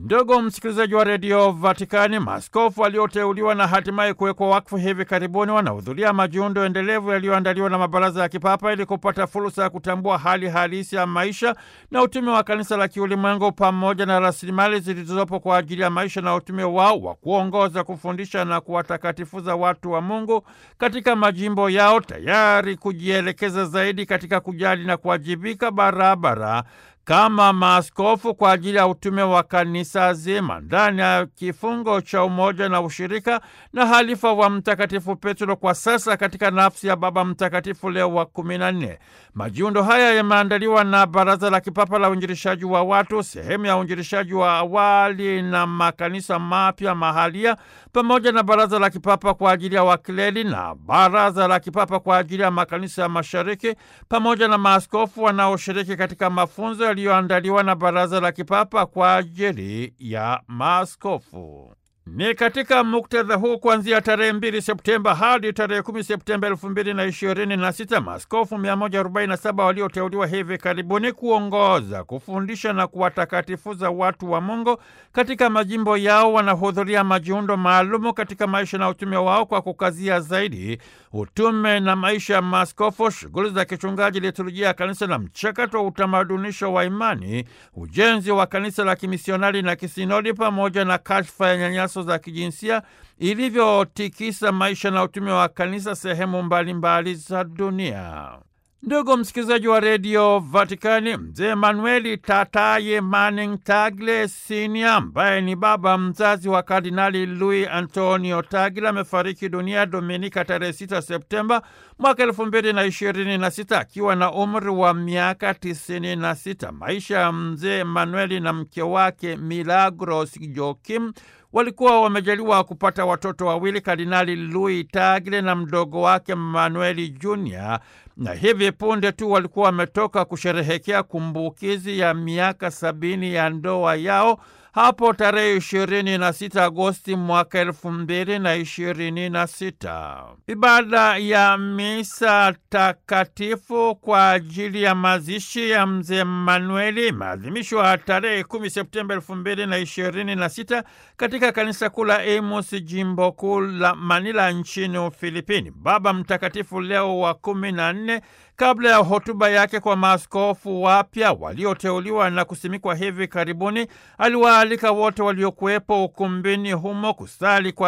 Ndugu msikilizaji wa redio Vatikani, maaskofu walioteuliwa na hatimaye kuwekwa wakfu hivi karibuni wanahudhuria majiundo endelevu yaliyoandaliwa na mabaraza ya kipapa ili kupata fursa ya kutambua hali halisi ya maisha na utume wa kanisa la kiulimwengu pamoja na rasilimali zilizopo kwa ajili ya maisha na utume wao wa kuongoza, kufundisha na kuwatakatifuza watu wa Mungu katika majimbo yao, tayari kujielekeza zaidi katika kujali na kuwajibika barabara kama maaskofu kwa ajili ya utume wa kanisa zima ndani ya kifungo cha umoja na ushirika na halifa wa Mtakatifu Petro kwa sasa katika nafsi ya Baba Mtakatifu Leo wa kumi na nne. Majiundo haya yameandaliwa na Baraza la Kipapa la Uinjilishaji wa Watu, sehemu ya uinjilishaji wa awali na makanisa mapya mahalia, pamoja na Baraza la Kipapa kwa ajili ya wakileli na Baraza la Kipapa kwa ajili ya makanisa ya Mashariki, pamoja na maaskofu wanaoshiriki katika mafunzo yaliyoandaliwa na Baraza la Kipapa kwa ajili ya maaskofu. Ni katika muktadha huu kuanzia tarehe mbili Septemba hadi tarehe kumi Septemba elfu mbili na ishirini na sita maaskofu 147 walioteuliwa hivi karibuni kuongoza, kufundisha na kuwatakatifuza watu wa Mungu katika majimbo yao wanahudhuria majiundo maalumu katika maisha na utume wao kwa kukazia zaidi utume na maisha ya maaskofu, shughuli za kichungaji, liturujia ya kanisa na mchakato wa utamadunisho wa imani, ujenzi wa kanisa la kimisionari na kisinodi, pamoja na kashfa ya nyanyaso za kijinsia ilivyotikisa maisha na utume wa kanisa sehemu mbalimbali za dunia. Ndugu msikilizaji wa redio Vatikani, mzee Manueli Tataye Manning Tagle Senior ambaye ni baba mzazi wa Kardinali Luis Antonio Tagle amefariki dunia Dominika tarehe 6 Septemba mwaka elfu mbili na ishirini na sita akiwa na umri wa miaka tisini na sita. Maisha ya mzee Manueli na mke wake Milagros Joakim walikuwa wamejaliwa kupata watoto wawili, Kardinali Louis Tagle na mdogo wake Manueli Junior, na hivi punde tu walikuwa wametoka kusherehekea kumbukizi ya miaka sabini ya ndoa yao hapo tarehe ishirini na sita Agosti mwaka elfu mbili na ishirini na sita. Ibada ya misa takatifu kwa ajili ya mazishi ya mzee Manueli imeadhimishwa tarehe kumi Septemba elfu mbili na ishirini na sita katika kanisa kuu la Amos, jimbo kuu la Manila nchini Ufilipini. Baba Mtakatifu Leo wa kumi na nne kabla ya hotuba yake kwa maaskofu wapya walioteuliwa na kusimikwa hivi karibuni, aliwaalika wote waliokuwepo ukumbini humo kusali kwa